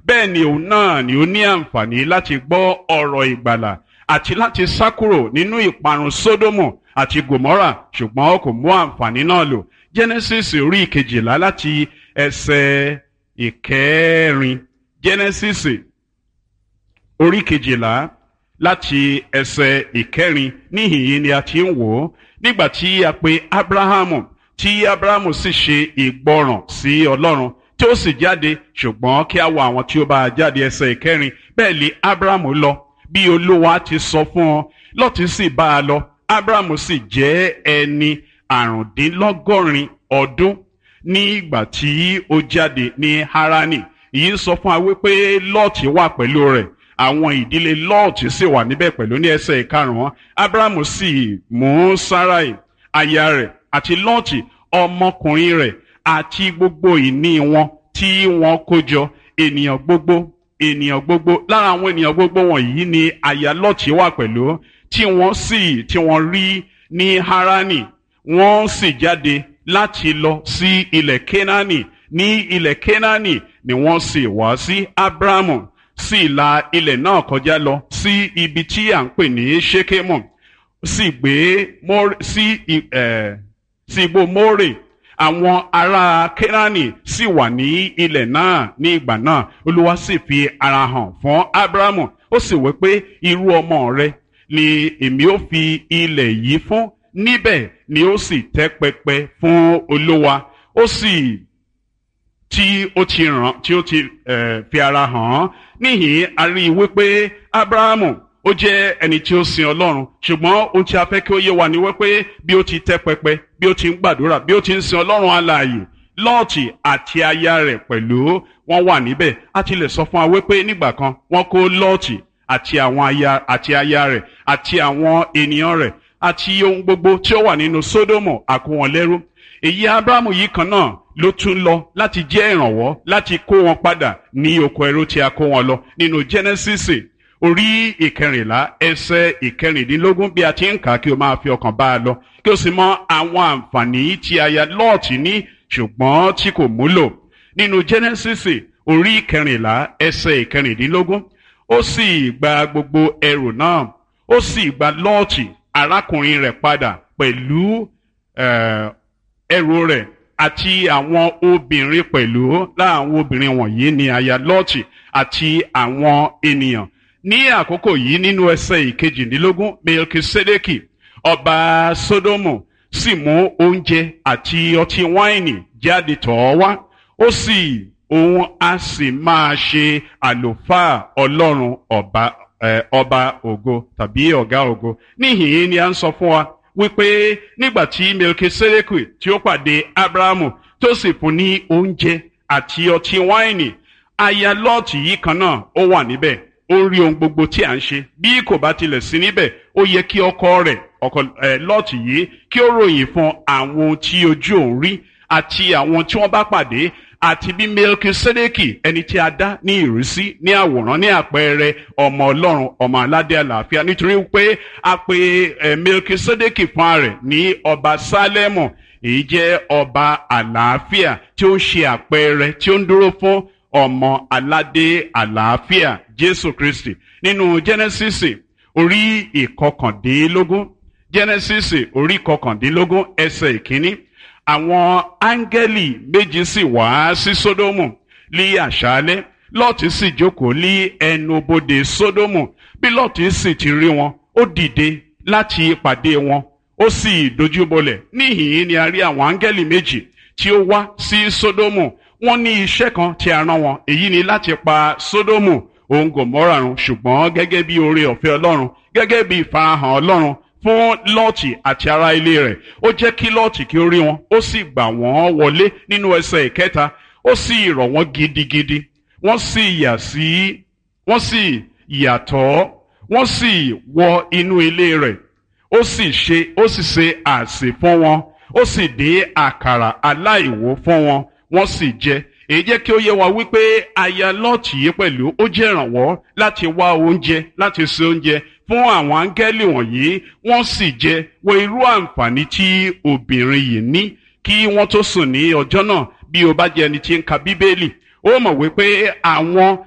bẹ́ẹ̀ ni òun náà ni ó ní àǹfààní láti gbọ́ ọ̀rọ̀ ìgbàlà àti láti sá kúrò nínú ìparun sódómù àti gòmórà ṣùgbọ́n kò mú àǹfààní náà lò genesis orí ìkejìlá láti ẹsẹ̀ ìkẹrin genesis orí kejìlá láti ẹsẹ̀ ìkẹrin níhìn-ín ni a ti ń wò ó nígbà tí a pe abrahamu tí abrahamu sì ṣe ìgbọràn sí ọlọ́run tí ó sì jáde ṣùgbọ́n kí a wo àwọn tí ó bá a jáde ẹsẹ̀ ìkẹrin bẹ́ẹ̀ lé abrahamu lọ bí olúwa ti sọ fún ọ lọ́tí sì bá a lọ abrahamu sì jẹ́ ẹni àrùndínlọ́gọ́rin ọdún ní ìgbà tí ó jáde ní harani èyí ń sọ fún wa wípé lọ́ọ̀tì wà pẹ̀lú rẹ̀ àwọn ìdílé lọ́ọ̀tì sì wà níbẹ̀ pẹ̀lú ní ẹsẹ̀ ìkarùn-ún abrahamu sì mú sarai aya rẹ̀ àti lọ́ọ̀tì ọmọkùnrin rẹ̀ àti gbogbo ìní wọn tí wọ́n kó jọ ènìyàn gbogbo ènìyàn gbogbo lára àwọn ènìyàn gbogbo wọ̀nyí ni aya lọ́ọ̀tì wà pẹ̀lú tí wọ́n sì tí wọ́n rí ní harani wọ́n sì jáde láti lọ sí ilẹ̀ kenani ní ilẹ̀ kenani ni wọ́n sì wá sí abrahamu sì la ilẹ̀ náà kọjá lọ sí ibi tí à ń pè ní shekemu sì gbé sí sí igbó more àwọn ará kenani sì wà ní ilẹ̀ náà ní ìgbà náà olúwa sì fi ara hàn fún abrahamu ó sì wí pé irú ọmọ rẹ ni èmi ó fi ilẹ̀ yìí fún níbẹ̀ ni ó sì tẹ́ pẹpẹ fún olúwa ó sì tí ó ti ràn tí ó ti fi ara hàn án níhìn a rí i wípé abrahamu ó jẹ́ ẹni tí ó sin ọlọ́run ṣùgbọ́n ohun tí a fẹ́ kí ó yé wa ni wípé bí ó ti tẹ́ pẹpẹ bí ó ti ń gbàdúrà bí ó ti ń sin ọlọ́run alààyè lọ́ọ̀tì àti aya rẹ̀ pẹ̀lú wọ́n wà níbẹ̀ a ti lè sọ fún wa wípé nígbà kan wọ́n kó lọ́ọ̀tì àti àwọn aya àti aya rẹ̀ àti àwọn ènìyàn rẹ̀ àti ohun gbogbo tí ó wà nínú sódómù àkó wọn lẹ́rú èyí abrahamu yìí kan náà ló tún lọ láti jẹ́ ìrànwọ́ láti kó wọn padà ní oko ẹrú tí a kó wọn lọ nínú genesis orí ìkẹrìnlá ẹsẹ̀ ìkẹrìndínlógún bí a ti ń kà á kí o máa fi ọkàn bá a lọ kí o sì mọ àwọn àǹfààní tí aya lọ́ọ̀tì ní ṣùgbọ́n tí kò múlò nínú genesis orí ìkẹrìnlá ẹsẹ̀ ìkẹrìndínlógún ó sì gba gbogbo ẹrù náà ó sì gba lọ́ọ̀tì arákùnrin rẹ̀ padà pẹ̀lú ẹrù rẹ̀ àti àwọn obìnrin pẹ̀lú láwọn obìnrin wọ̀nyí ni aya lọ́ọ̀tì àti àwọn ènìyàn ní àkókò yìí nínú ẹsẹ̀ ìkejìdínlógún melkisedeki ọba sodomu sì mú oúnjẹ àti ọtí wáìnì jáde tọ̀ ọ́ wá ó sì òun á sì máa ṣe àlùfáà ọlọ́run ọba ọba ògo tàbí ọ̀gá ògo níhìn-ín ni a ń sọ fún wa wípé nígbà tí melkisedeki tí ó pàdé abrahamu tó sì fún ní oúnjẹ àti ọtí wáìnì aya lọ́ọ̀tì yìí kan náà ó wà níbẹ̀ ó rí ohun gbogbo tí à ń ṣe bí kò bá tilẹ̀ sí níbẹ̀ ó yẹ kí ọkọ rẹ̀ ọkọ ẹ̀ lọ́ọ̀tì yìí kí ó ròyìn fún àwọn ohun tí ojú òun rí àti àwọn tí wọ́n bá pàdé àti bí melkisedeki ẹni tí a dá ní ìrísí ní àwòrán ní àpẹẹrẹ ọmọ ọlọ́run ọmọ aládé àlàáfíà nítorí pé a pe ẹ melkisedeki fún rẹ̀ ní ọba sálẹ́mù èyí jẹ́ ọba àlàáfíà tí ó ń ṣe àpẹẹrẹ tí ó ń dúró fún ọmọ aládé àlàáfíà jésù kristi nínú genesis orí ìkọkàndínlógún genesis orí ìkọkàndínlógún ẹsẹ̀ ìkíní àwọn áńgẹ́lì méjì sì wá sí sódómù ní àṣálẹ́ lọ́ọ̀tì sì jókòó ní ẹnubodè sódómù bí lọ́ọ̀tì sì ti rí wọn ó dìde láti pàdé wọn ó sì dojúbolẹ̀ níhìn-ín ni a rí àwọn áńgẹ́lì méjì tí ó wá sí sódómù wọ́n ní iṣẹ́ kan tí a rán wọn èyí ni láti pa sódómù òun gòmórà run ṣùgbọ́n gẹ́gẹ́ bí oore ọ̀fẹ́ ọlọ́run gẹ́gẹ́ bí ìfarahàn ọlọ́run fún lọ́ọ̀tì àti ará ilé rẹ̀ ó jẹ́ kí lọ́ọ̀tì kí ó rí wọn ó sì gbà wọ́n wọlé nínú ẹsẹ̀ ìkẹta ó sì rọ̀ wọ́n gidigidi wọ́n sì yà sí wọ́n sì yàtọ̀ wọ́n sì wọ inú ilé rẹ̀ ó sì ṣe ó sì ṣe àsè fún wọn ó sì dé àkàrà aláìwó fún wọn wọ́n sì jẹ èyí jẹ́ kí ó yé wa wípé aya lọ́ọ̀tì yìí pẹ̀lú ó jẹ́ ìrànwọ́ láti wá oúnjẹ láti ṣe oúnjẹ fún àwọn áńgẹ́lì wọ̀nyí wọ́n sì jẹ wo irú àǹfààní tí obìnrin yìí ní kí wọ́n tó sùn ní ọjọ́ náà bí o bá jẹ́ ẹni tí ń ka bíbélì ó mọ̀ wípé àwọn